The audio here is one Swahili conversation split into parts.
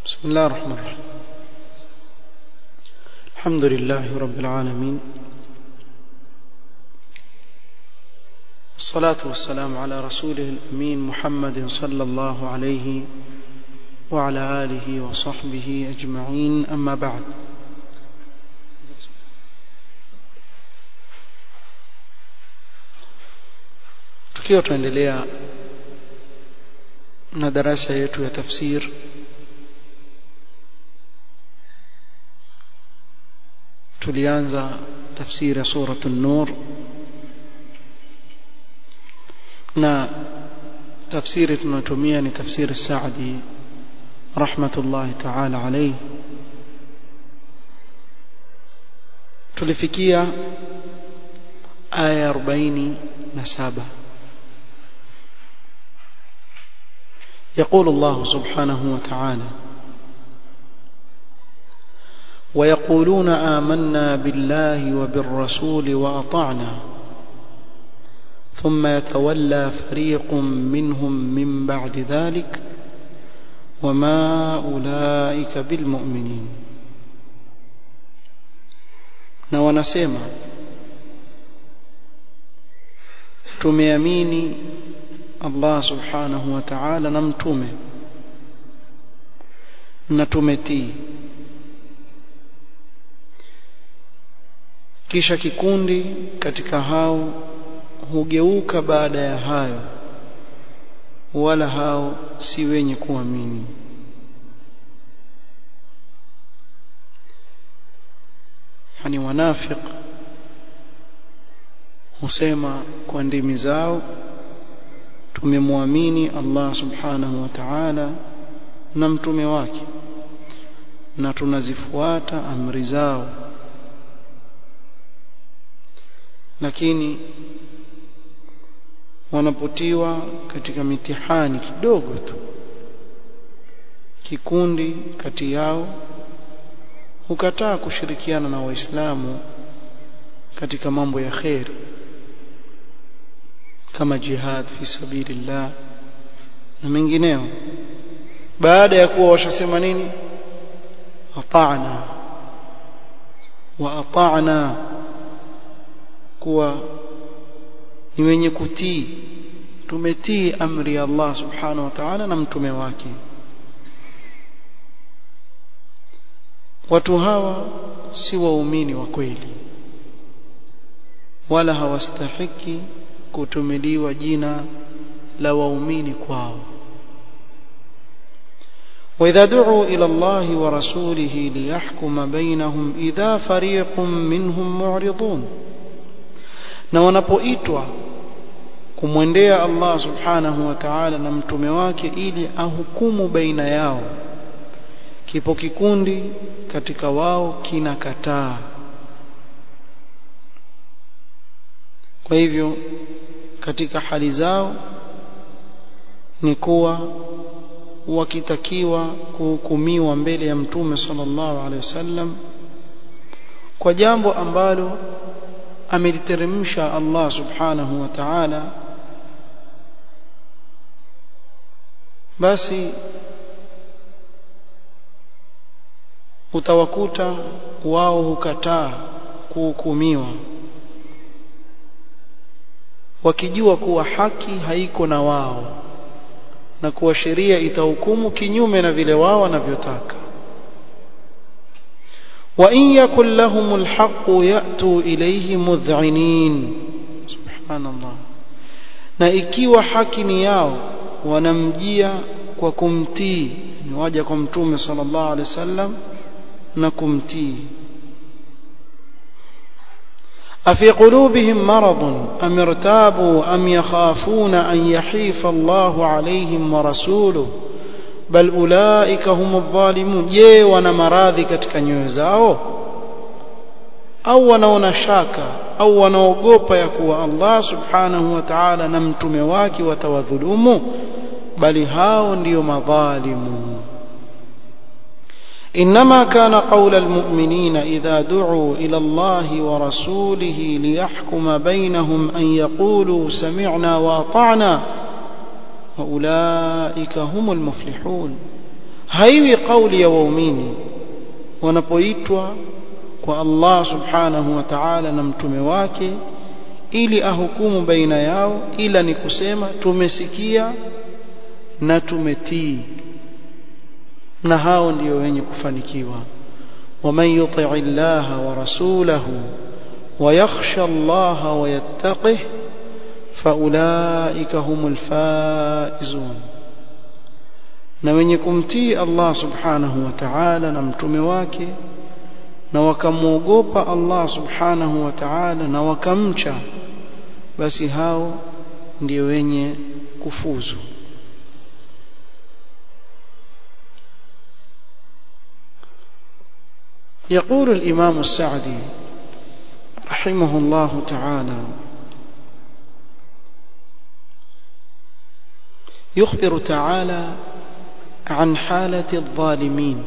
بسم الله الرحمن الرحيم الحمد لله رب العالمين الصلاة والسلام على رسوله الأمين محمد صلى الله عليه وعلى آله وصحبه أجمعين أما بعد tukiwa tuendelea na darasa yetu ya tafsir tulianza tafsiri ya suratu nur na tafsiri tunatumia ni tafsiri Saadi rahmatullahi ta'ala alayhi tulifikia aya 47 يقول الله سبحانه وتعالى ويقولون آمنا بالله وبالرسول وأطعنا ثم يتولى فريق منهم من بعد ذلك وما أولئك بالمؤمنين na wanasema tumeamini Allah subhanahu wa ta'ala na mtume na tumetii kisha kikundi katika hao hugeuka baada ya hayo wala hao si wenye kuamini yani wanafiq husema kwa ndimi zao tumemwamini Allah subhanahu wa ta'ala na mtume wake na tunazifuata amri zao lakini wanapotiwa katika mitihani kidogo tu kikundi kati yao hukataa kushirikiana na waislamu katika mambo ya kheri kama jihad fi sabilillah na mengineo baada ya kuwa washasema nini ata'na wa ata'na kuwa ni wenye kutii tumetii amri ya Allah subhanahu wa ta'ala na mtume wake watu hawa si waumini wa kweli wala hawastahiki kutumiliwa jina la waumini kwao وإذا دعوا إلى الله ورسوله ليحكم بينهم إذا فريق منهم معرضون na wanapoitwa kumwendea Allah subhanahu wa ta'ala na mtume wake ili ahukumu baina yao kipo kikundi katika wao kinakataa kwa hivyo katika hali zao ni kuwa wakitakiwa kuhukumiwa mbele ya mtume sallallahu alaihi wasallam kwa jambo ambalo ameliteremsha Allah subhanahu wa ta'ala basi utawakuta wao hukataa kuhukumiwa wakijua kuwa haki haiko na wao na kuwa sheria itahukumu kinyume na vile wao wanavyotaka وإن يكن لهم الحق يأتوا إليه مذعنين سبحان الله na ikiwa haki ni yao wanamjia kwa kumtii ni waja kwa mtume sallallahu alaihi wasallam na kumtii afi qulubihim maradun am irtabu am yakhafuna an yahifa Allahu alaihim wa rasuluhu bal ulaika humu dhalimun je wana maradhi katika nyoyo zao au wanaona shaka au wanaogopa ya kuwa Allah subhanahu wa ta'ala na mtume wake watawadhulumu bali hao ndiyo madhalimu إنما كان قول المؤمنين إذا دعوا إلى الله ورسوله ليحكم بينهم أن يقولوا سمعنا وأطعنا وأولئك هم المفلحون haiwi kauli ya waumini wanapoitwa kwa Allah subhanahu wa ta'ala na mtume wake ili ahukumu baina yao ila ni kusema tumesikia na tumetii na hao ndio wenye kufanikiwa ومن يطع الله ورسوله ويخشى الله ويتقه فأولئك هم الفائزون na wenye kumtii Allah subhanahu wa ta'ala na mtume wake na wakamwogopa Allah subhanahu wa ta'ala na wakamcha basi hao ndio wenye kufuzu يقول الإمام السعدي رحمه الله تعالى يخبر تعالى عن حالة الظالمين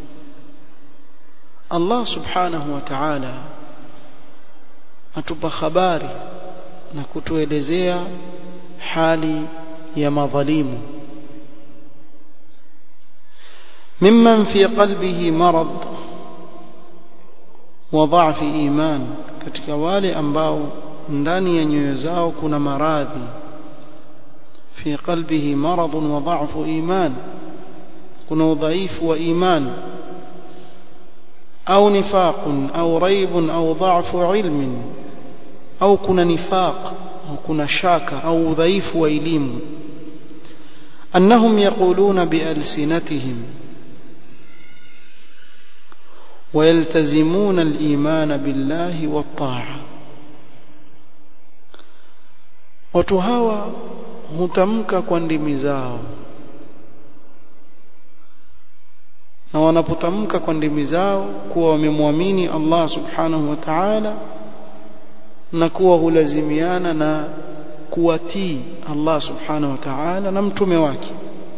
الله سبحانه وتعالى atupa habari na kutuelezea hali ya madhalimu mimman fi qalbihi marad wa dha'fi iman katika wale ambao ndani ya nyoyo zao kuna maradhi fi qalbihi marad wa dha'fu iman kuna udhaifu wa iman au nifaq au raib au dha'fu ilmin au kuna nifaq au kuna shaka au udhaifu wa elimu annahum yaquluna bialsinatihim ويلتزمون الإيمان بالله والطاعة watu hawa hutamka kwa ndimi zao na wanapotamka kwa ndimi zao kuwa wamemwamini Allah subhanahu wa ta'ala na kuwa hulazimiana na kuwatii Allah subhanahu wa ta'ala na mtume wake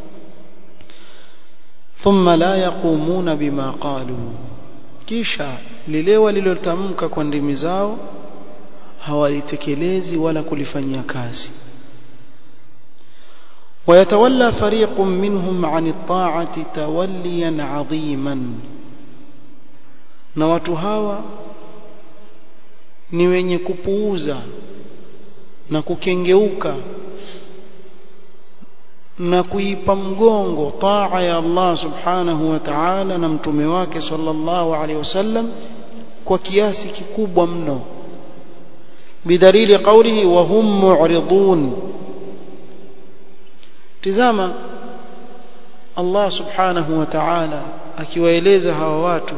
thumma la yaqumuna bima qalu kisha lile walilotamka kwa ndimi zao hawalitekelezi wala kulifanyia kazi ويتولى فريق منهم عن الطاعة توليا عظيما na watu hawa ni wenye kupuuza na kukengeuka na kuipa mgongo taa ya Allah subhanahu wa ta'ala na mtume wake sallallahu alaihi wasallam kwa kiasi kikubwa mno bidalili qawlihi wa hum mu'ridun tizama Allah subhanahu wa ta'ala akiwaeleza hawa watu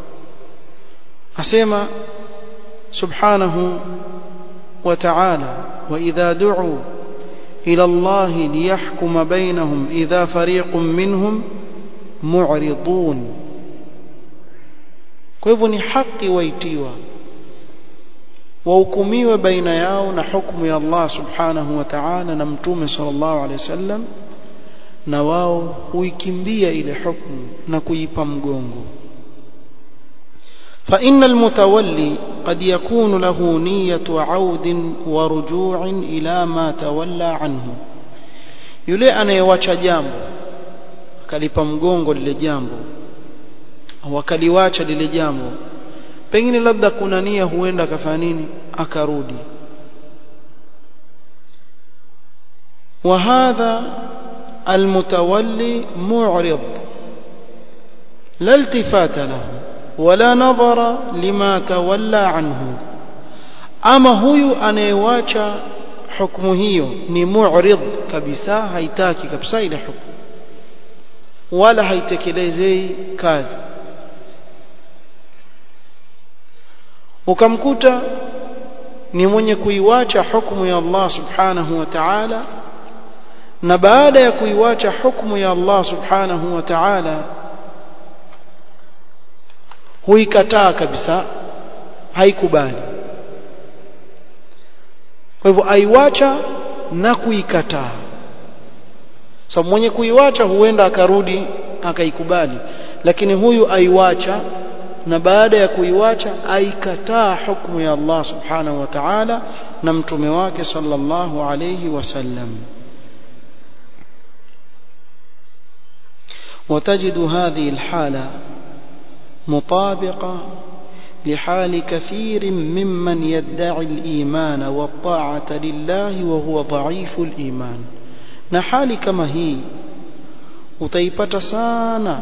asema subhanahu wa ta'ala wa idha du'u إلى الله ليحكم بينهم إذا فريق منهم معرضون kwa hivyo ni haki waitiwa wahukumiwe baina yao na hukumu ya Allah subhanahu wa ta'ala na mtume sallallahu alaihi wasallam na wao huikimbia ile hukumu na kuipa mgongo فإن المتولي قد يكون له نية عود ورجوع إلى ما تولى عنه yule anayewacha jambo akalipa mgongo lile jambo au akaliwacha lile jambo pengine labda kuna nia huenda akafanya nini akarudi وهذا المتولي معرض لا التفات له wala nadhara lima tawalla anhu ama huyu anayewacha hukumu hiyo ni mu'rid kabisa haitaki kabisa ile hukumu wala haitekelezei kazi ukamkuta ni mwenye kuiwacha hukumu ya Allah subhanahu wa ta'ala na baada ya kuiwacha hukumu ya Allah subhanahu wa ta'ala huikataa kabisa haikubali kwa hivyo aiwacha na kuikataa sababu so, mwenye kuiwacha huenda akarudi akaikubali lakini huyu aiwacha na baada ya kuiwacha aikataa hukumu ya Allah subhanahu wa ta'ala na mtume wake sallallahu alayhi wasallam وتجد هذه الحالة مطابقة لحال كثير ممن يدعي الإيمان والطاعة لله وهو ضعيف الإيمان na hali kama hii utaipata sana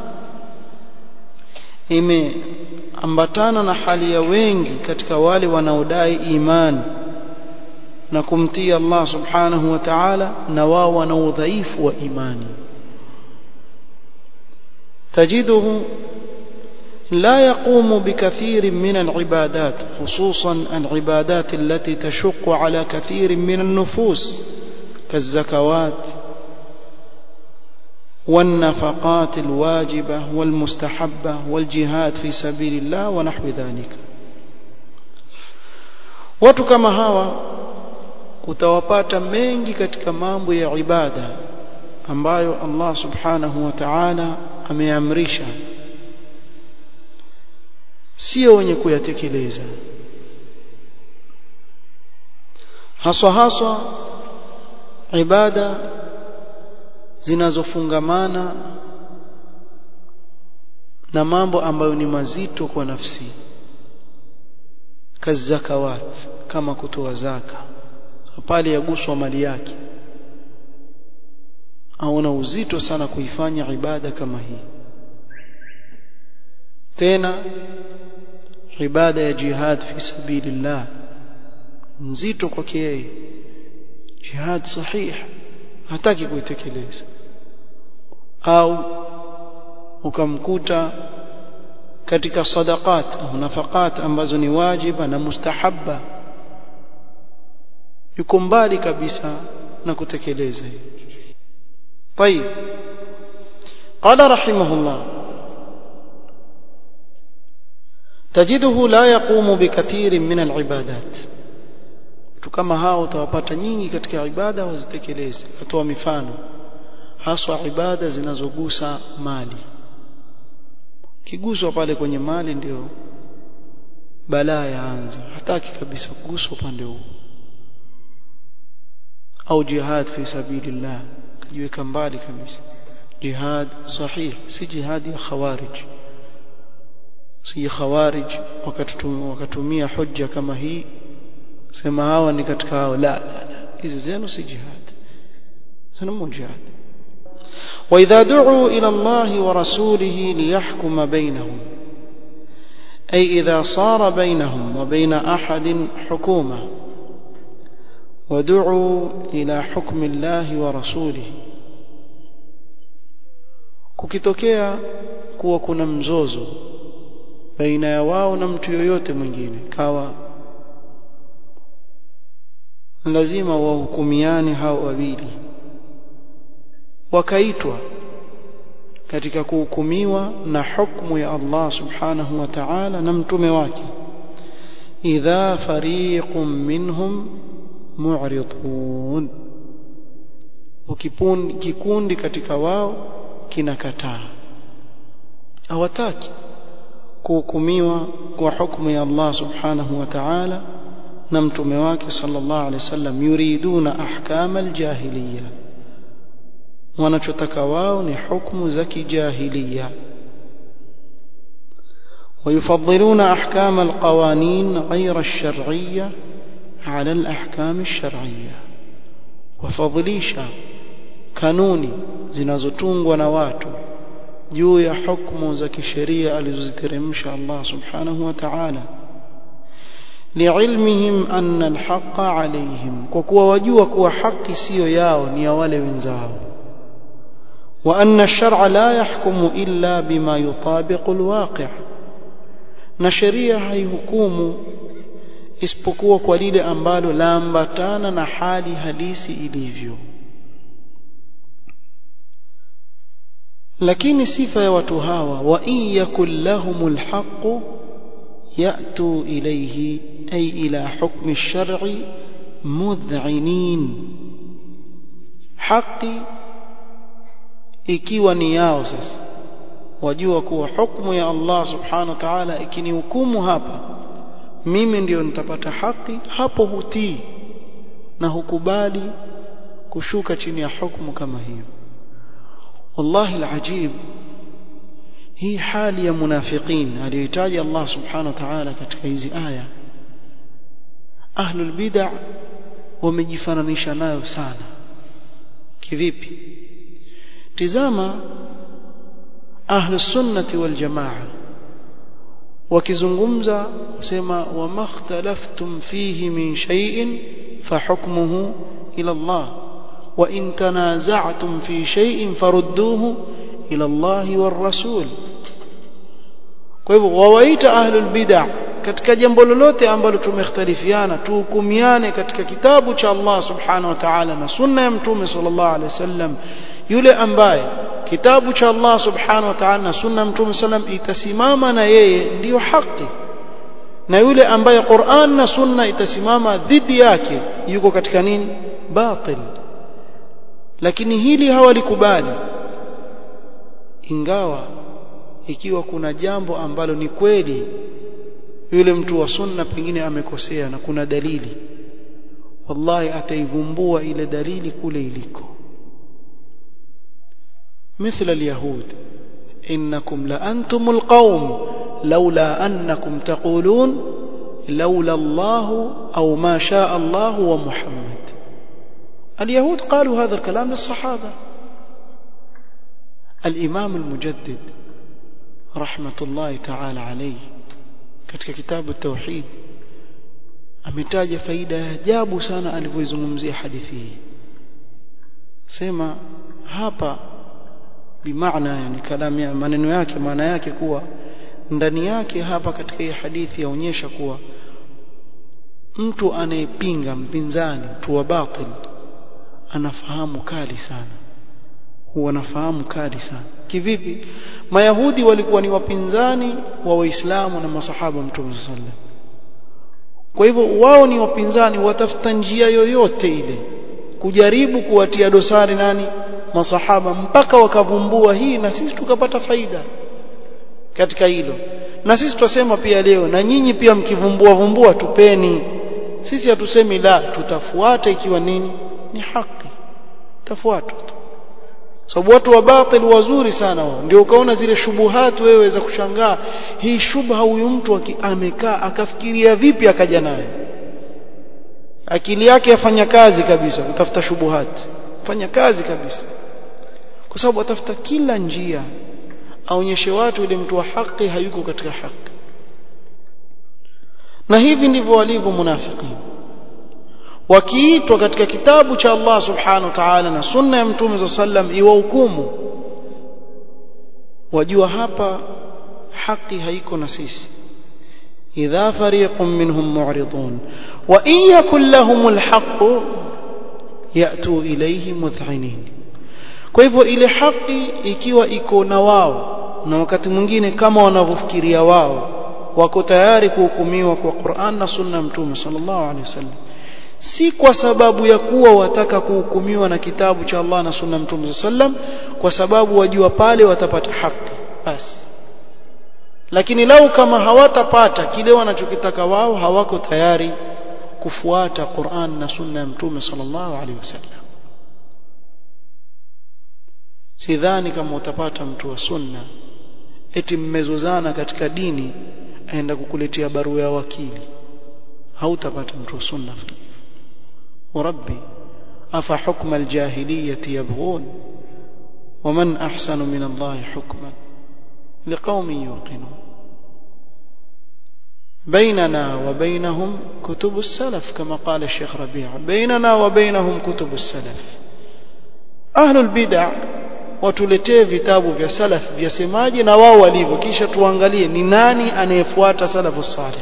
imeambatana na hali ya wengi katika wale wanaodai imani na kumtii Allah subhanahu wa ta'ala na wao wana udhaifu wa imani tajiduhu لا يقوم بكثير من العبادات خصوصا العبادات التي تشق على كثير من النفوس كالزكوات والنفقات الواجبة والمستحبة والجهاد في سبيل الله ونحو ذلك watu kama hawa utawapata mengi katika mambo ya ibada ambayo Allah subhanahu wa ta'ala ameamrisha sio wenye kuyatekeleza haswa haswa ibada zinazofungamana na mambo ambayo ni mazito kwa nafsi kazakawat kama kutoa zaka pale yaguswa mali yake aona uzito sana kuifanya ibada kama hii tena ibada ya jihad fi sabilillah nzito kwake yeye jihad sahih hataki kuitekeleza au ukamkuta katika sadaqat au nafaqat ambazo ni wajiba na mustahabba yuko mbali kabisa na kutekeleza hiyo طيب قال رحمه الله تجده لا يقوم بكثير من العبادات kama hao utawapata nyingi katika ibada wazitekeleze atoa mifano haswa ibada zinazogusa mali kiguswa pale kwenye mali ndio balaa yaanza hataki kabisa kuguswa upande huo au jihad fi sabilillah kajiweka mbali kabisa jihad sahih si jihad ya khawarij si khawarij wakatumia hujja kama hii sema hawa ni katika hao la la la hizi zenu si jihad sanamu jihad واذا دعوا الى الله ورسوله ليحكم بينهم اي اذا صار بينهم وبين احد حكومه ودعوا الى حكم الله ورسوله kukitokea kuwa kuna mzozo baina ya wao na mtu yoyote mwingine kawa lazima wahukumiane hao wawili wakaitwa katika kuhukumiwa na hukumu ya Allah subhanahu wa ta'ala na mtume wake idha fariqun minhum mu'ridun ukikundi kikundi katika wao kinakataa hawataki kuhukumiwa kwa hukumu ya Allah subhanahu wa ta'ala na mtume wake sallallahu alaihi wasallam yuriduna ahkama aljahiliya wanachotaka wao ni hukumu za kijahiliya ويفضلون أحكام القوانين غير الشرعية على الأحكام الشرعية وفضليشا kanuni zinazotungwa na watu juu ya hukumu za kisheria alizoziteremsha Allah subhanahu wa ta'ala liilmihim anna alhaqa alayhim kwa kuwa wajua kuwa haki siyo yao ni ya wale wenzao wa anna ash-shar'a la yahkumu illa bima yutabiqu alwaqi' na sheria haihukumu isipokuwa kwa lile ambalo laambatana na hali halisi ilivyo lakini sifa ya watu hawa wa in yakul lahumul haqq ya'tu ilayhi ay ila hukmi ash-shar'i mudh'inin haki ikiwa ni yao sasa wajua kuwa hukumu ya Allah subhanahu wa ta'ala ikinihukumu hapa mimi ndio nitapata haki hapo hutii na hukubali kushuka chini ya hukumu kama hiyo wallahi alajib hii hali ya munafiqin aliyohitaji Allah subhanahu wa ta'ala katika hizi aya ahlul bid'ah wamejifananisha nayo sana kivipi tizama ahlus sunnati wal jamaa wakizungumza sema wamakhtalaftum fihi min shay'in fahukmuhu ila Allah wa in tanaza'tum fi shay'in farudduhu ila Allah war rasul kwa hivyo wawaita ahlul bid'ah katika jambo lolote ambalo tumekhtalifiana tuhukumiane katika kitabu cha Allah subhanahu wa ta'ala na sunna ya mtume sallallahu alaihi wasallam yule ambaye kitabu cha Allah subhanahu wa ta'ala na sunna ya mtume sallam itasimama na yeye ndiyo haki na yule ambaye Qur'an na sunna itasimama dhidi yake yuko katika nini batil lakini hili hawalikubali ingawa ikiwa kuna jambo ambalo ni kweli yule mtu wa sunna pengine amekosea na kuna dalili wallahi ataivumbua ile dalili kule iliko مثل اليهود إنكم لأنتم القوم لولا أنكم تقولون لولا الله أو ما شاء الله ومحمد اليهود قالوا هذا الكلام للصحابة الإمام المجدد رحمة الله تعالى عليه katika kitabu tauhid ametaja faida ya ajabu sana alivyoizungumzia hadithi hii sema hapa bimaana yani kalamu ya maneno yake maana yake kuwa ndani yake hapa katika hii hadithi yaonyesha kuwa mtu anayepinga mpinzani mtu wa batil anafahamu kali sana huwa anafahamu kali sana kivipi mayahudi walikuwa ni wapinzani wa waislamu na masahaba mtume sallam kwa hivyo wao ni wapinzani watafuta njia yoyote ile kujaribu kuwatia dosari nani masahaba mpaka wakavumbua hii na sisi tukapata faida katika hilo na sisi tutasema pia leo na nyinyi pia mkivumbua vumbua tupeni sisi hatusemi la tutafuata ikiwa nini ni haki tafuata tu sababu watu wa batil wazuri sana wao ndio ukaona zile shubuhat wewe za kushangaa hii shubha huyu mtu amekaa akafikiria vipi akaja nayo akili yake yafanya kazi kabisa kutafuta shubuhat fanya kazi kabisa kwa sababu atafuta kila njia aonyeshe watu ile mtu wa haki hayuko katika haki na hivi ndivyo walivyo munafiki wakiitwa katika kitabu cha Allah subhanahu wa ta'ala na sunna ya mtume za sallam iwahukumu wajua hapa haki haiko na sisi idha fariqun minhum mu'ridun wa in yakul lahumul haqq yatu ilayhi mudh'inin kwa hivyo ile haki ikiwa iko na wao na wakati mwingine kama wanavyofikiria wao wako tayari kuhukumiwa kwa Qur'an na sunna ya mtume sallallahu alaihi wasallam si kwa sababu ya kuwa wataka kuhukumiwa na kitabu cha Allah na sunna mtume sallam kwa sababu wajua pale watapata haki basi lakini lau kama hawatapata kile wanachokitaka wao hawako tayari kufuata Qur'an na sunna ya mtume sallallahu alaihi wasallam sidhani kama utapata mtu wa sunna eti mmezozana katika dini aenda kukuletea barua ya wakili hautapata mtu wa sunna وربي أفحكم الجاهلية يبغون ومن أحسن من الله حكما لقوم يوقنون بيننا وبينهم كتب السلف كما قال الشيخ ربيع بيننا وبينهم كتب السلف أهل البدع watuletee vitabu vya salaf vyasemaje na wao walivyo kisha tuangalie ni nani anayefuata salafu salih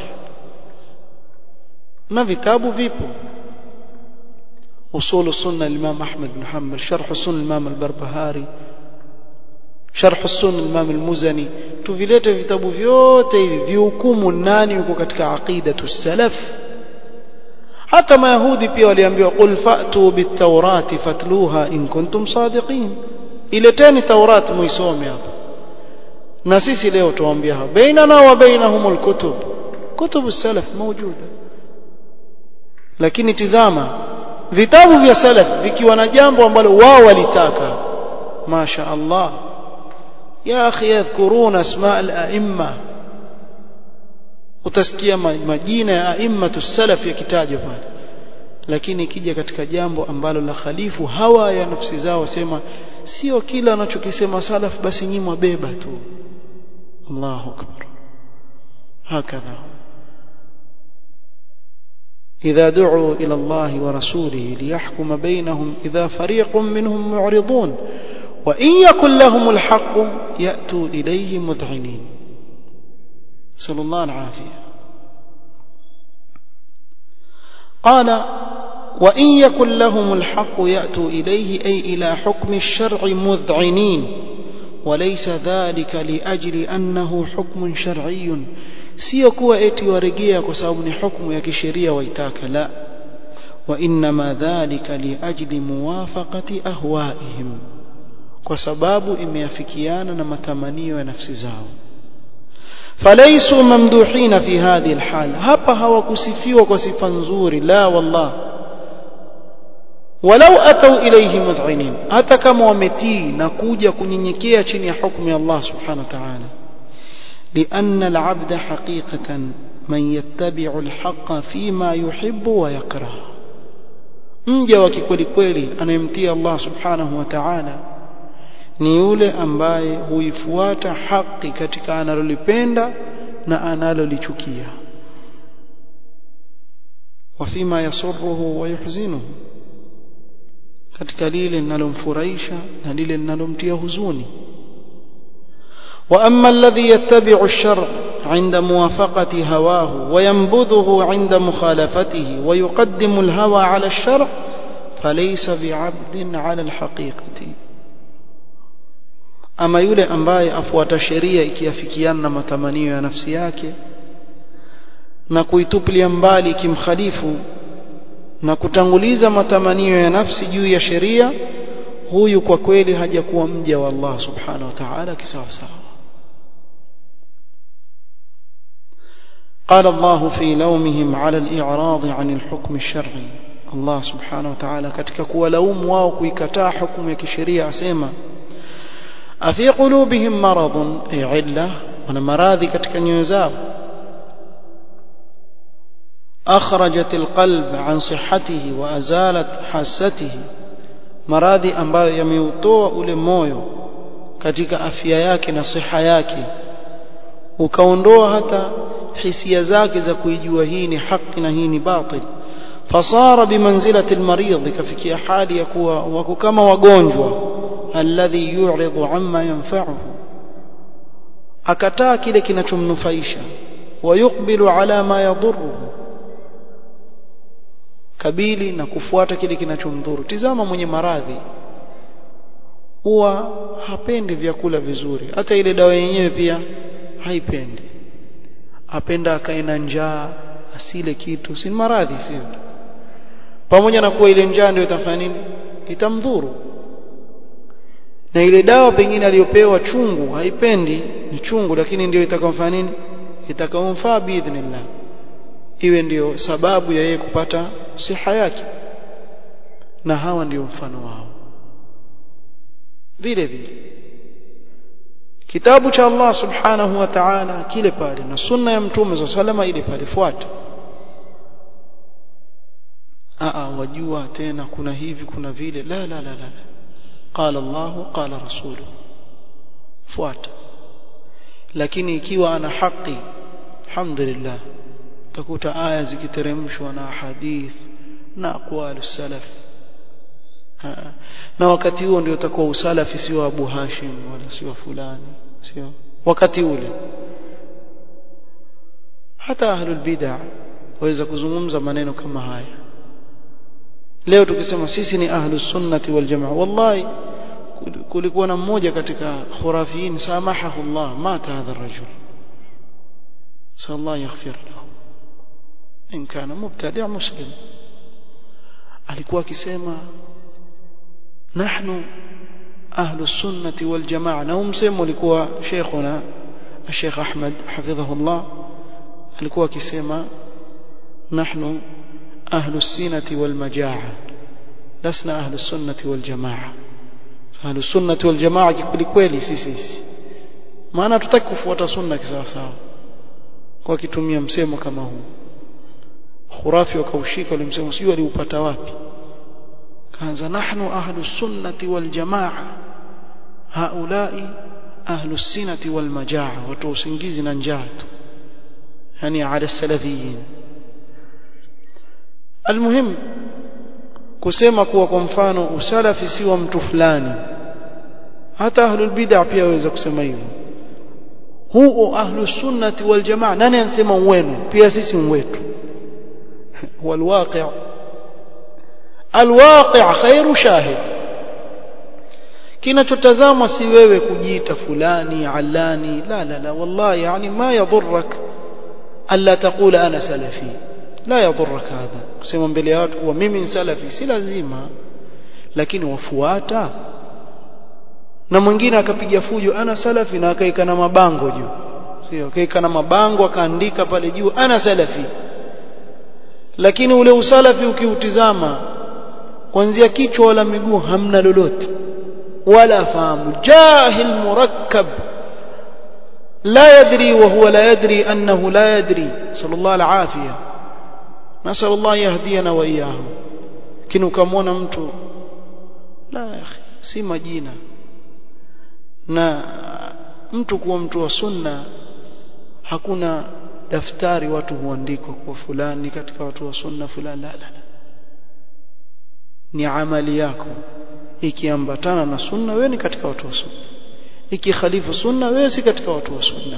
na vitabu vipo أصول السنة الإمام أحمد بن حنبل شرح السنة الإمام البربهاري شرح السنة الإمام المزني tuvilete vitabu vyote hivi vihukumu nani yuko katika aqidatu salaf hata mayahudi pia waliambiwa qul fa'tu bit-taurati fatluha in kuntum sadiqin ileteni taurat muisome hapa na sisi leo tuwaambia hapa bainana wa bainahumul kutub kutubu salaf mawjuda lakini tizama vitabu vya salaf vikiwa na jambo ambalo wao walitaka masha Allah ya akhi yadhkuruna asma al-a'imma utasikia majina ya a'immatu salaf yakitajwa pale lakini ikija katika jambo ambalo la khalifu hawa ya nafsi zao wasema sio kila anachokisema salaf basi nyinyi mwabeba tu Allahu akbar hakadha إذا دعوا إلى الله ورسوله ليحكم بينهم إذا فريق منهم معرضون وإن يكن لهم الحق يأتوا إليه مذعنين صلى الله العافية قال وإن يكن لهم الحق يأتوا إليه أي إلى حكم الشرع مذعنين وليس ذلك لأجل أنه حكم شرعي sio kuwa eti warejea kwa sababu ni hukumu ya kisheria waitaka la wa inma dhalika liajli muwafaqati ahwaihim kwa sababu imeafikiana na matamanio ya nafsi zao falaysu mamduhina fi hadhihi alhal hapa hawakusifiwa kwa sifa nzuri la wallah walau atau ilayhi mudhinin hata kama wametii na kuja kunyenyekea chini ya hukumu ya Allah subhanahu wa ta'ala لأن العبد حقيقة من يتبع الحق فيما يحب ويكره mja wa kikweli kweli anayemtii Allah subhanahu wa ta'ala ni yule ambaye huifuata haki katika analolipenda na analolichukia wafima yasurruhu wa yuhzinuhu katika lile linalomfurahisha na lile linalomtia huzuni واما الذي يتبع الشرع عند موافقه هواه وينبذه عند مخالفته ويقدم الهوى على الشرع فليس بعبد على الحقيقه ama yule ambaye afuata sheria ikiafikiana na matamanio ya nafsi yake na kuitupilia mbali ikimkhalifu na kutanguliza matamanio ya nafsi juu ya sheria huyu kwa kweli hajakuwa mja wa Allah subhanahu wa ta'ala kisawa sawa قال الله في لومهم على الإعراض عن الحكم الشرعي الله سبحانه وتعالى katika kuwalaumu wao kuikataa hukumu ya kisheria asema afi qulubihim maradun ay illa wana maradhi katika nyoyo zao akhrajat alqalb an sihhatihi wa azalat hasatihi maradhi ambayo yameutoa ule moyo katika afya yake na siha yake ukaondoa hata hisia zake za kuijua hii ni haki na hii ni batil fasara bimanzilati almarid kafikia hali ya kuwa wako kama wagonjwa alladhi yu'ridu amma yanfa'uhu akataa kile kinachomnufaisha wayukbilu ala ma yadhurruhu kabili na kufuata kile kinachomdhuru tizama mwenye maradhi huwa hapendi vyakula vizuri hata ile dawa yenyewe pia haipendi apenda akae na njaa asile kitu si maradhi sio pamoja na kuwa ile njaa ndio itafanya nini itamdhuru na ile dawa pengine aliyopewa chungu haipendi ni chungu lakini ndio itakamfanya nini itakamfaa biidhnillah iwe ndiyo sababu ya yeye kupata siha yake na hawa ndio mfano wao vile vile kitabu cha Allah subhanahu wa ta'ala kile pale na sunna ya mtume za salama ile pale fuata aa wajua tena kuna hivi kuna vile la la la la qala Allah qala rasulu fuata lakini ikiwa ana haki alhamdulillah utakuta aya zikiteremshwa na hadith na aqwal salaf na wakati huo ndio utakuwa usalafi sio Abu Hashim wala sio fulani sio wakati ule hata ahlul bid'ah waweza kuzungumza maneno kama haya leo tukisema sisi ni ahlus sunnati wal jamaa wallahi kulikuwa na mmoja katika khurafiin samahahu Allah mata hadha الرجل صلى الله يغفر له in kana mubtadi' muslim alikuwa akisema nahnu ahlu sunnati wal jamaa na umsemo alikuwa sheikhuna Sheikh Ahmad hafidhahullah alikuwa akisema nahnu ahlu sinati wal majaa lasna ahlu sunnati wal jamaa ahlu sunnati wal jamaa kweli kweli sisi maana tutaki kufuata sunna kisawasawa kwa kitumia msemo kama huu khurafi wakaushika ule msemo sijui aliupata wapi kaanza nahnu ahlu sunnati wal jamaa haulai ahlu sinati wal majaa watu usingizi na njaa tu yani ala salafiyin almuhim kusema kuwa kwa mfano usalafi si wa mtu fulani hata ahlul bid'ah pia waweza kusema hivyo huo ahlus sunnati wal jamaa nani anasema wenu pia sisi wetu والواقع الواقع خير شاهد kinachotazamwa si wewe kujiita fulani alani la la la wallahi yani ma yadhurrak alla taqula ana salafi la yadhurrak hadha kusema mbele ya watu kuwa mimi ni salafi si lazima lakini wafuata na mwingine akapiga fujo ana salafi na akaika na mabango juu sio akaika na mabango akaandika pale juu ana salafi lakini ule usalafi ukiutizama kuanzia kichwa wala miguu hamna lolote wala fahamu jahil murakkab لا يدري وهو لا يدري أنه لا يدري صلى الله العافية نسأل الله يهدينا وإياهم كنو كمونا mtu la ya akhi si majina na mtu kuwa mtu wa sunna hakuna daftari watu huandikwa kwa fulani katika watu wa sunna fulani la la la ni amali yako ikiambatana na sunna wewe ni katika watu wa sunna ikikhalifu sunna wewe si katika watu wa sunna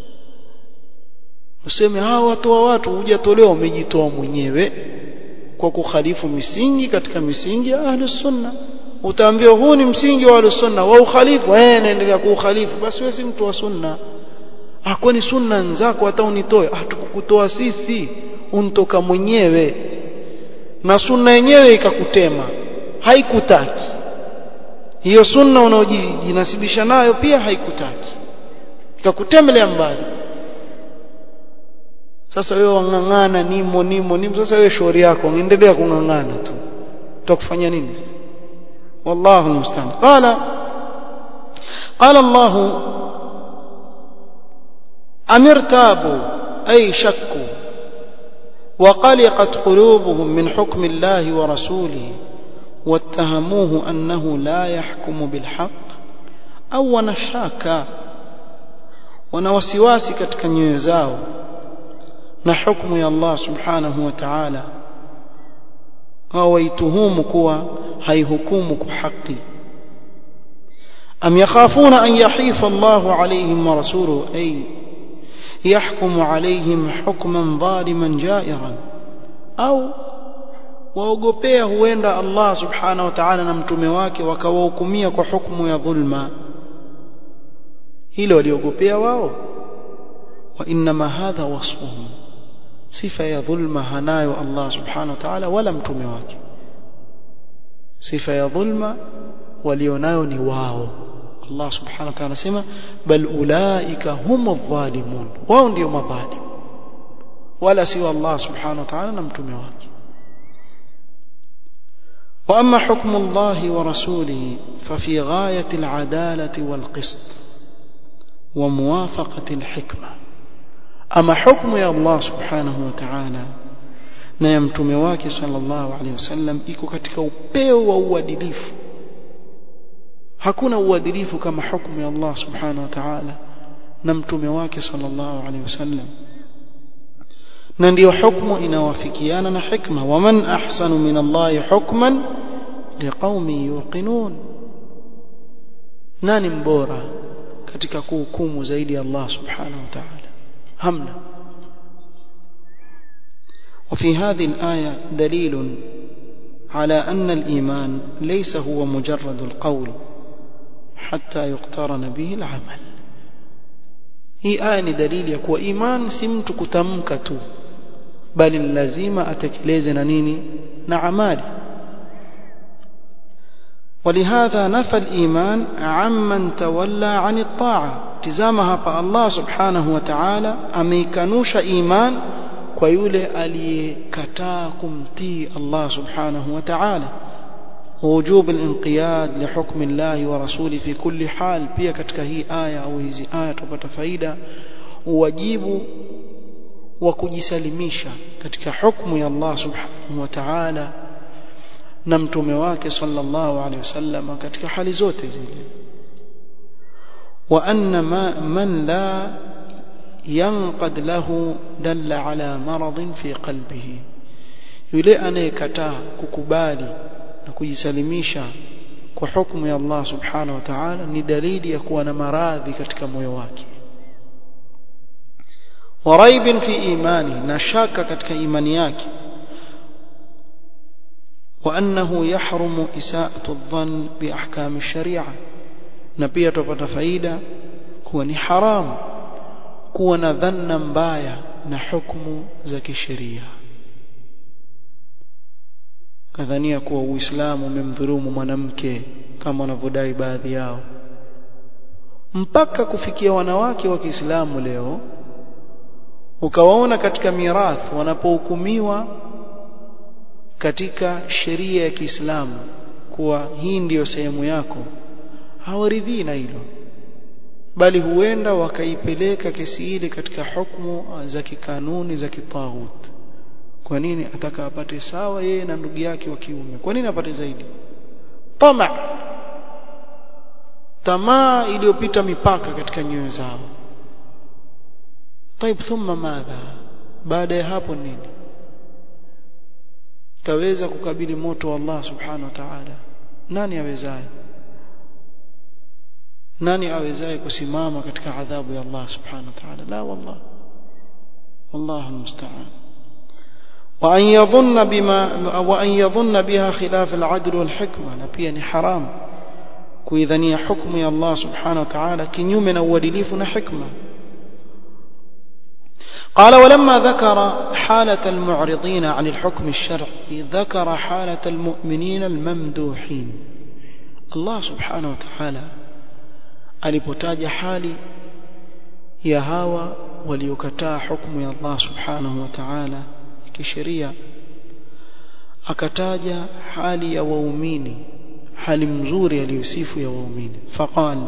useme hawa watu wa watu hujatolewa umejitoa mwenyewe kwa kukhalifu misingi katika misingi ya ahlus sunna utaambiwa huu ni msingi wa ahlus sunna wa ukhalifu eh naendelea kuukhalifu basi wewe si mtu wa sunna ah kwani sunna nzako hata unitoe ah tukukutoa sisi untoka mwenyewe na sunna yenyewe ikakutema haikutaki hiyo sunna unaojinasibisha nayo pia haikutaki ikakutemelea mbali sasa wewe wang'ang'ana nimo nimo nimo sasa wewe shauri yako endelea kung'ang'ana tu tutakufanya nini wallahu musta'an qala qala Allah amirtabu ay shakku وقلقت قلوبهم من حكم الله ورسوله واتهموه أنه لا يحكم بالحق أو ونشاكا ونوسواسي katika nyoyo zao na hukumu ya Allah subhanahu wa ta'ala hawaituhumu kuwa haihukumu kwa haki am yakhafuna an yahifa Allah alayhim wa rasuluhu ay يحكم عليهم حكما ظالما جائرا au waogopea huenda Allah subhanahu wa ta'ala na mtume wake wakawahukumia kwa hukumu ya dhulma hilo waliogopea wao wa inma hadha wasfuhum sifa ya dhulma hanayo Allah subhanahu wa ta'ala wala mtume wake sifa ya dhulma walionayo ni wao Allah subhanahu wa ta'ala anasema bal ulaika humu dhalimun wao ndio madhalim wala si Allah subhanahu wa ta'ala na mtume wake واما حكم الله ورسوله ففي غايه العداله والقسط وموافقه الحكمه اما حكم يا الله سبحانه وتعالى na ya mtume wake sallallahu alaihi wasallam iko katika upeo wa uadilifu hakuna uadilifu kama hukumu ya Allah subhanahu wa ta'ala na mtume wake sallallahu alaihi wasallam na ndiyo hukumu inawafikiana na hikma waman ahsanu min Allah hukman liqaumin yuqinun nani mbora katika kuhukumu zaidi ya Allah subhanahu wa ta'ala hamna وفي هذه الآية دليل على أن الإيمان ليس هو مجرد القول حتى يقترن به العمل hii aya ni dalili ya kuwa iman si mtu kutamka tu bali lazima atekeleze na nini na amali ولهذا نفى الإيمان عمن تولى عن الطاعة تزامها hapa Allah subhanahu wa ta'ala ameikanusha iman kwa yule aliyekataa kumtii Allah subhanahu wa ta'ala ووجوب الانقياد لحكم الله ورسوله في كل حال pia katika hii aya au hizi aya tupata faida wajibu wa kujisalimisha katika hukumu ya Allah subhanahu wa ta'ala na mtume wake sallallahu alaihi wasallam katika hali zote zile wa anna ma man la yanqad lahu dalla ala maradin fi qalbihi yule anayekataa kukubali na kujisalimisha kwa hukumu ya Allah subhanahu wa ta'ala ni dalili ya kuwa na maradhi katika moyo wake waraibin fi imani na shaka katika imani yake وأنه يحرم إساءة الظن بأحكام الشريعة نبيه تupata faida kuwa ni haram kuwa na dhanna mbaya na hukumu za kisheria kadhania kuwa uislamu umemdhulumu mwanamke kama wanavyodai baadhi yao mpaka kufikia wanawake wa Kiislamu leo ukawaona katika mirathi wanapohukumiwa katika sheria ya Kiislamu kuwa hii ndiyo sehemu yako hawaridhii na hilo bali huenda wakaipeleka kesi ile katika hukumu za kikanuni za kitaghut kwa nini ataka apate sawa yeye na ndugu yake wa kiume kwa nini apate zaidi tama tamaa iliyopita mipaka katika nyoyo zao طيب thumma madha baada ya hapo nini taweza kukabili moto wa Allah subhanahu wa ta'ala nani awezaye nani awezaye kusimama katika adhabu ya Allah subhanahu wa ta'ala la wallah والله المستعان وأن يظن بما وأن يظن بها خلاف العدل والحكمة نبيا حرام كإذنية حكم يا الله سبحانه وتعالى كنيوم أوليليف حكمة قال ولما ذكر حالة المعرضين عن الحكم الشرعي ذكر حالة المؤمنين الممدوحين الله سبحانه وتعالى alipotaja hali ya hawa waliokataa hukumu ya Allah subhanahu wa ta'ala kisheria akataja hali ya waumini hali mzuri aliyosifu ya waumini faqal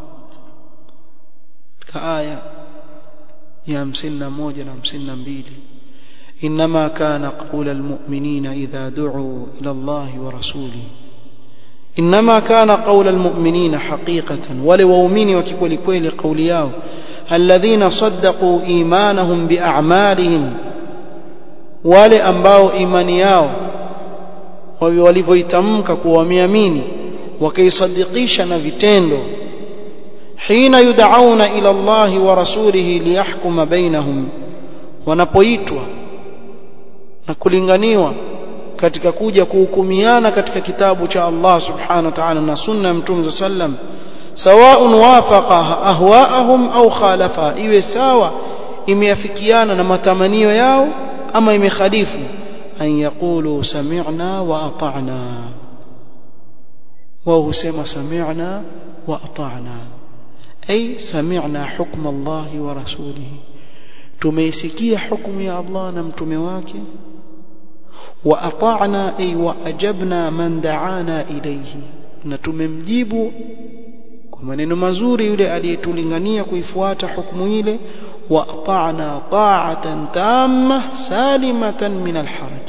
ka aya ya 51 na 52 انما كان قول المؤمنين اذا دعوا الى الله ورسوله انما كان قول المؤمنين حقيقه ولواؤمنين وككل كل قوليao الذين صدقوا ايمانهم باعمالهم wale ambao imani yao walivyoitamka kuwa wameamini wakaisadikisha na vitendo hina yud'auna ila Allah wa rasulihi liyahkuma bainahum wanapoitwa na kulinganiwa katika kuja kuhukumiana katika kitabu cha Allah subhanahu wa ta'ala na sunna ya mtume sallam sawaun wafaqa ahwaahum au khalafa iwe sawa imeafikiana na matamanio yao ama imekhalifu an yaqulu sami'na wa ata'na wao husema sami'na wa ata'na ay sami'na hukm Allah wa rasulihi tumeisikia hukumu ya Allah na mtume wake wa ata'na ay wa ajabna man da'ana ilayhi na tumemjibu kwa maneno mazuri yule aliyetulingania kuifuata hukumu ile وأطعنا طاعة تامة سالمة من الحرج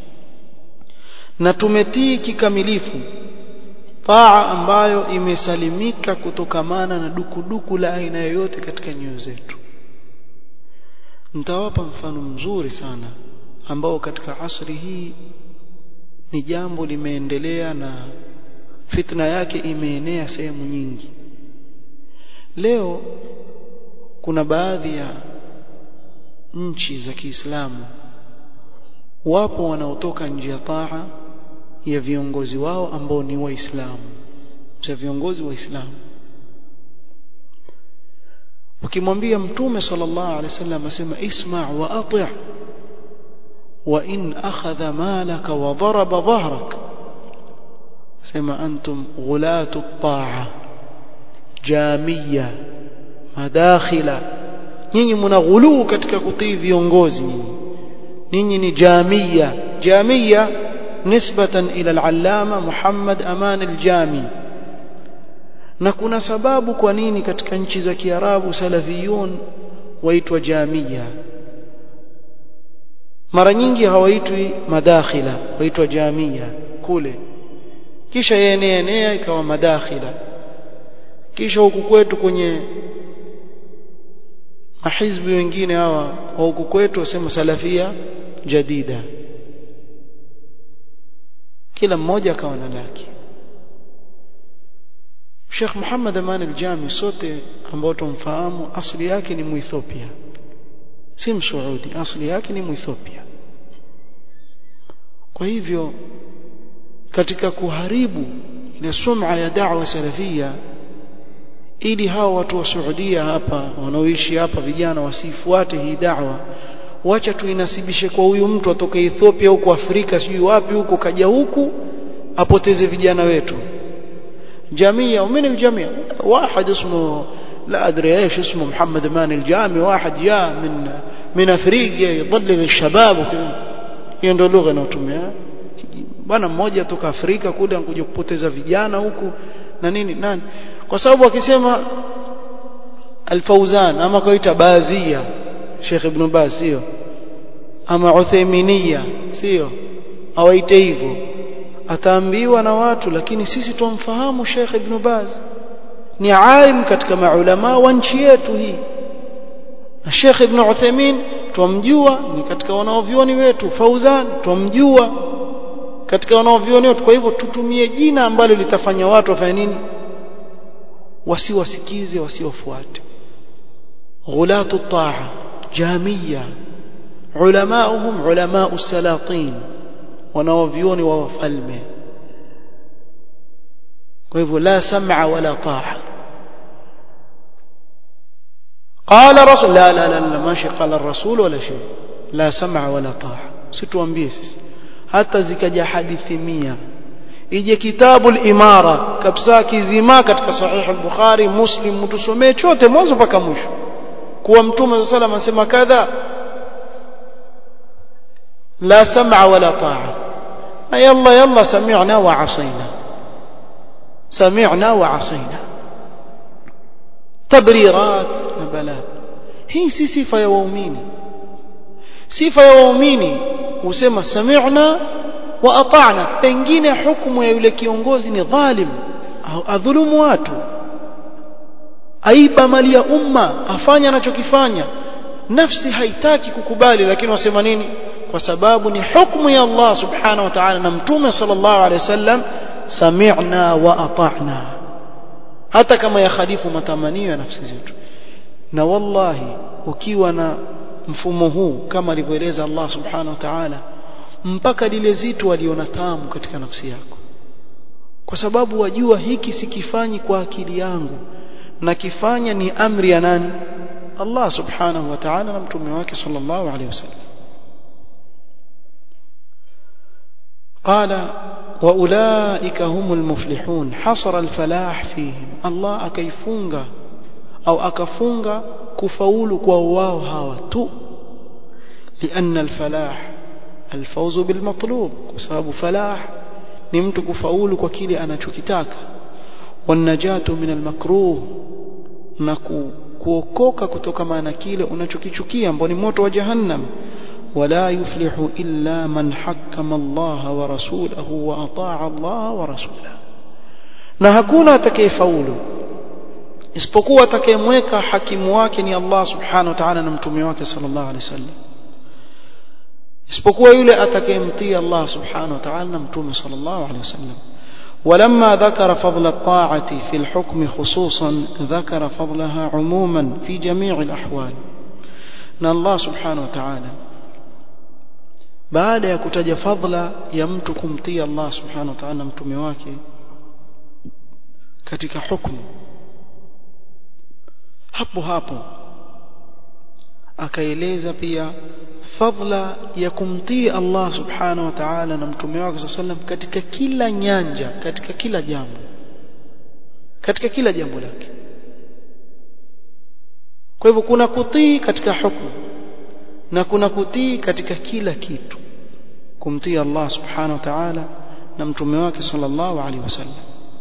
نتمتي kikamilifu taa ambayo imesalimika kutokamana na dukuduku la aina yoyote katika nyoyo zetu nitawapa mfano mzuri sana ambao katika asri hii ni jambo limeendelea na fitna yake imeenea sehemu nyingi leo kuna baadhi ya nchi za Kiislamu wapo wanaotoka nje ya taa ya viongozi wao ambao ni waislamu cha viongozi waislamu ukimwambia mtume sallallahu alaihi wasallam asema isma' wa ati' wa in akhadha malaka wa daraba dhahrak sema antum ghulatu at-ta'a jamiyya madakhila nyinyi mna katika kutii viongozi nyinyi ninyi ni jamia jamia nisbatan ila al-allama Muhammad Aman al-Jami na kuna sababu kwa nini katika nchi za Kiarabu salafiyun waitwa jamia mara nyingi hawaitwi madakhila waitwa jamia kule kisha yenea enea ikawa madakhila kisha huku kwetu kwenye mahizbi wengine hawa wa huku kwetu wasema salafia jadida kila mmoja akawa na lake Sheikh Muhammad Aman al-Jami sote ambao tumfahamu asili yake ni Muethiopia si Msuudi asili yake ni Muethiopia kwa hivyo katika kuharibu ile sum'a ya da'wa salafia ili hao watu wa Saudia hapa wanaoishi hapa vijana wasifuate hii da'wa wacha tuinasibishe kwa huyu mtu atoka Ethiopia huko Afrika sijui wapi huko kaja huku apoteze vijana wetu جميع ومن الجميع واحد اسمه لا أدري إيش اسمه محمد مان الجامي واحد جاء من من أفريقيا يضلل الشباب وكذا hiyo ndio lugha inayotumia bwana mmoja toka Afrika kule anakuja kupoteza vijana huku na nini nani kwa sababu akisema Al-Fauzan ama kaita Bazia Sheikh Ibn Baz sio ama Uthayminiya sio awaite hivyo ataambiwa na watu lakini sisi tumfahamu Sheikh Ibn Baz ni alim katika maulama wa nchi yetu hii na Sheikh Ibn Uthaymeen tumjua ni katika wanaovioni wetu Fauzan tumjua katika wanaovioni wetu kwa hivyo tutumie jina ambalo litafanya watu wafanye nini wasiwasikize wasiwafuate ghulatu taa jamia ulamauhum ulamau salatin wanaovioni wa wafalme kwa hivyo la sam'a wala taa قال رسول لا لا لا, لا ماشي قال الرسول ولا شيء لا سمع ولا طاعه situambie sisi hata zikaja hadithi 100 ije kitabu al-imara kabisa kizima katika sahih al-bukhari muslim mtusomee chote mwanzo mpaka mwisho kuwa mtume sallallahu alayhi wasallam kadha la sam'a wala ta'a na yalla yalla sami'na wa 'asayna sami'na wa 'asayna tabrirat na bala hii si sifa ya waumini sifa ya waumini husema sami'na wa ata'na pengine hukumu ya yule kiongozi ni dhalim au adhulumu watu aiba mali ya umma afanya anachokifanya nafsi haitaki kukubali lakini wasema nini kwa sababu ni hukumu ya Allah subhanahu wa ta'ala na mtume sallallahu alaihi wasallam sami'na wa ata'na hata kama yakhalifu matamanio ya nafsi zetu na wallahi ukiwa na mfumo huu kama alivyoeleza Allah subhanahu wa ta'ala mpaka lile zitu waliona tamu katika nafsi yako kwa sababu wajua hiki sikifanyi kwa akili yangu na kifanya ni amri ya nani Allah subhanahu wa ta'ala na mtume wake sallallahu alaihi wasallam قال واولئك هم المفلحون حصر الفلاح فيهم الله akaifunga au akafunga kufaulu kwa wao hawa tu لان الفلاح الفوز بالمطلوب بسبب فلاح ni mtu kufaulu kwa kile anachokitaka wanajatu min almakruh na kuokoka kutoka na kile unachokichukia ambao ni moto wa jahannam ولا يفلح إلا من حكم الله ورسوله وأطاع الله ورسوله na hakuna atakayefaulu isipokuwa atakayemweka hakimu wake ni Allah subhanahu wa ta'ala na mtume wake sallallahu alaihi wasallam isipokuwa yule atakayemtii Allah subhanahu wa ta'ala na mtume sallallahu alaihi wasallam ولما ذكر فضل الطاعة في الحكم خصوصا ذكر فضلها عموما في جميع الأحوال أن الله سبحانه وتعالى baada ya kutaja fadla ya mtu kumtii Allah subhanahu wa ta'ala mtume wake katika hukumu hapo hapo akaeleza pia fadla ya kumtii Allah subhanahu wa ta'ala na mtume wake sallam katika kila nyanja katika kila jambo katika kila jambo lake kwa hivyo kuna kutii katika hukumu na kuna kutii katika kila kitu kumtii Allah subhanahu wa ta'ala na mtume wake sallallahu alaihi wasallam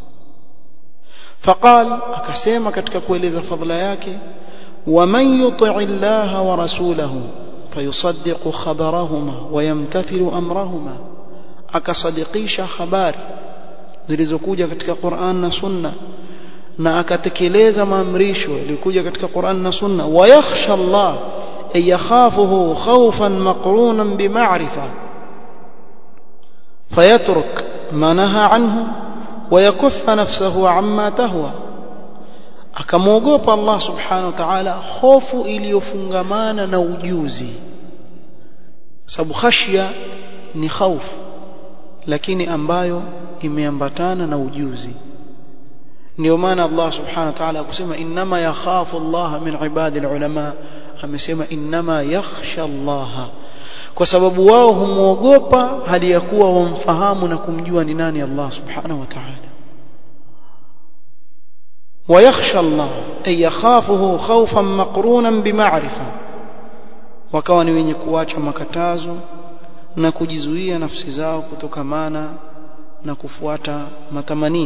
فقال akasema katika kueleza fadhila yake ومن يطع الله ورسوله فيصدق خبرهما ويمتثل امرهما akasadikisha habari zilizokuja katika Qur'an na Sunna na akatekeleza maamrisho yaliyokuja katika Qur'an na Sunna wayakhsha Allah ay yakhafuhu khawfan maqrunan bima'rifa fayatruk ma naha anhu ويكف نفسه عما تهوى akamwogopa Allah subhanahu wa ta'ala hofu iliyofungamana na ujuzi sababu khashya ni khaufu lakini ambayo imeambatana na ujuzi ndio maana Allah subhanahu wa ta'ala akusema inma yakhafu Allah min ibadi ulama amesema inma yakhsha Allah kwa sababu wao humuogopa hali ya kuwa wamfahamu na kumjua ni nani Allah subhanahu wa ta'ala ويخشى الله أي يخافه خوفا مقرونا بمعرفة wakawa ni wenye kuacha makatazo na kujizuia nafsi zao kutokamana na kufuata matamanio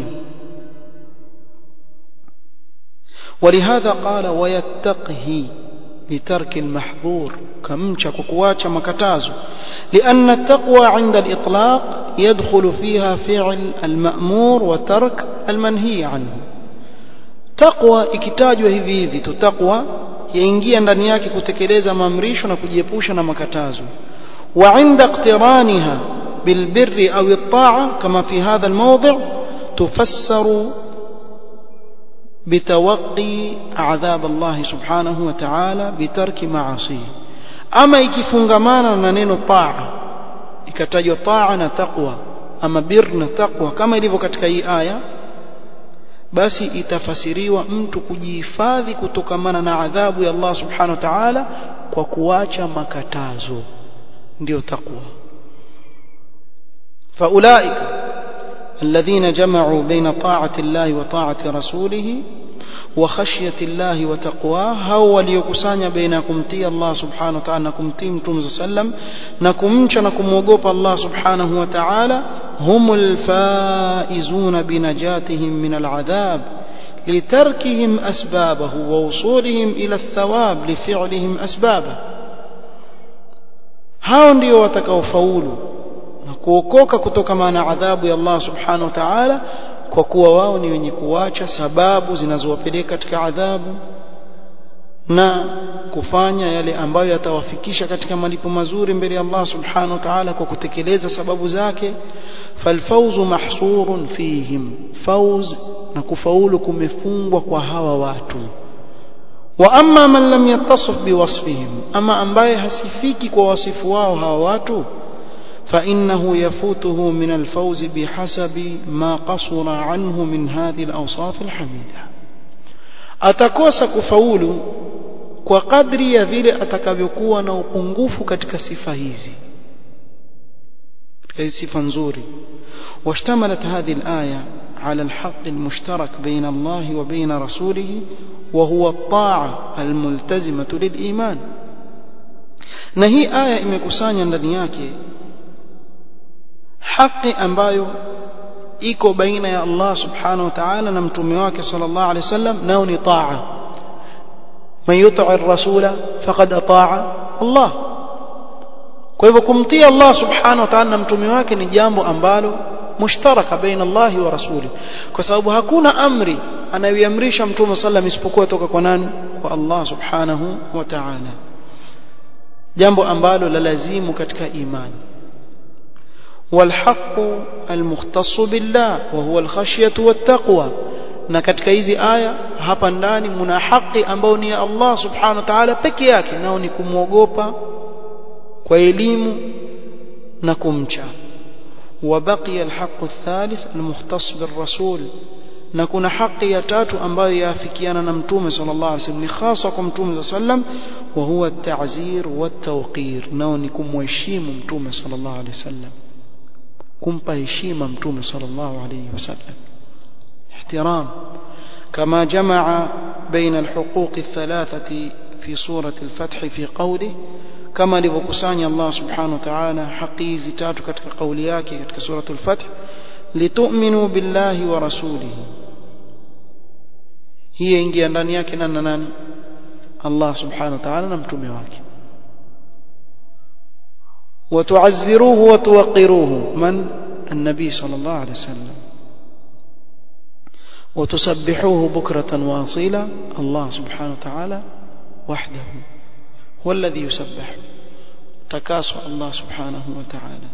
ولهذا قال ويتقه بترك المحظور كمشى كواچا مكتازو لأن التقوى عند الإطلاق يدخل فيها فعل المأمور وترك المنهي عنه taqwa ikitajwa hivi hivi tu taqwa yaingia ndani yake kutekeleza maamrisho na kujiepusha na makatazo wa inda iqtiraniha bilbirri au at-ta'a kama fi hadha al-mawdi' tufassaru بتوقي عذاب الله سبحانه وتعالى بترك معاصيه اما ikifungamana na neno taa ikatajwa taa na taqwa ama bir na taqwa kama ilivyo katika hii aya basi itafasiriwa mtu kujihifadhi kutokamana na adhabu ya Allah subhanahu wa ta'ala kwa kuacha makatazo ndio takwa faulaika الذين جمعوا بين طاعة الله وطاعة رسوله وخشية الله وتقواه هو وليكسانيا بينكم تي الله سبحانه وتعالى نكم تي متوم سلم نكم نكم وقوف الله سبحانه وتعالى هم الفائزون بنجاتهم من العذاب لتركهم أسبابه ووصولهم إلى الثواب لفعلهم أسبابه hao ndio watakaofaulu na kuokoka kutokana na adhabu ya Allah subhanahu wa ta'ala kwa kuwa wao ni wenye kuacha sababu zinazowapeleka katika adhabu na kufanya yale ambayo yatawafikisha katika malipo mazuri mbele ya Allah subhanahu wa ta'ala kwa kutekeleza sababu zake falfawzu mahsurun fihim fawz na kufaulu kumefungwa kwa hawa watu wa amma man lam yattasif biwasfihim ama ambaye hasifiki kwa wasifu wao hawa watu فإنه يفوته من الفوز بحسب ما قصر عنه من هذه الأوصاف الحميدة أتكوس كفول kwa kadri ya vile atakavyokuwa na upungufu katika sifa hizi katika hizi sifa nzuri washtamalat hadhihi alaya على الحق المشترك بين الله وبين رسوله وهو الطاعة الملتزمة للإيمان na hii aya imekusanya ndani yake haki ambayo iko baina ya Allah subhanahu wa ta'ala na mtume wake sallallahu alaihi wasallam nao ni taa man yuti ar-rasula faqad ataa Allah kwa hivyo kumtii Allah subhanahu wa ta'ala na mtume wake ni jambo ambalo mushtaraka baina Allah wa rasuli kwa sababu hakuna amri anayoiamrisha mtume sallam isipokuwa toka kwa nani kwa Allah subhanahu wa ta'ala jambo ambalo la lazimu katika imani والحق المختص بالله وهو الخشية والتقوى na katika hizi aya hapa ndani mna haki ambayo ni ya Allah subhanahu wa ta'ala peke yake nao ni kumwogopa kwa elimu na kumcha وبقي الحق الثالث المختص بالرسول na kuna haki ya tatu ambayo yaafikiana na mtume sallallahu alaihi wasallam ni hasa kwa mtume sallam wa huwa at-ta'zir wa at-tawqir nao ni kumheshimu mtume sallallahu alaihi wasallam kumpa heshima mtume sallallahu alayhi wasallam ihtiram kama jamaa baina alhuquq الثلاثه في سورة الفتح في قوله كما لبكساني الله سبحانه وتعالى حقي زتات كتك قولياك كتك سورة الفتح لتؤمنوا بالله ورسوله هي ingia ndani yake nani nani Allah subhanahu wa ta'ala na mtume wake وتعزروه وتوقروه من النبي صلى الله عليه وسلم وتسبحوه بكرة واصيلا الله سبحانه وتعالى وحده هو الذي يسبح تكاسو الله سبحانه وتعالى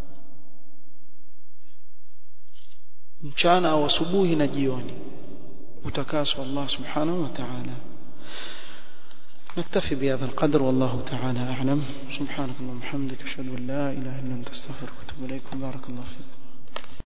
mchana au asubuhi na jioni utakaswa Allah subhanahu wa ta'ala نكتفي بهذا القدر والله تعالى أعلم سبحانك اللهم وبحمدك أشهد أن لا إله إلا أنت أستغفرك وأتوب إليك بارك الله فيك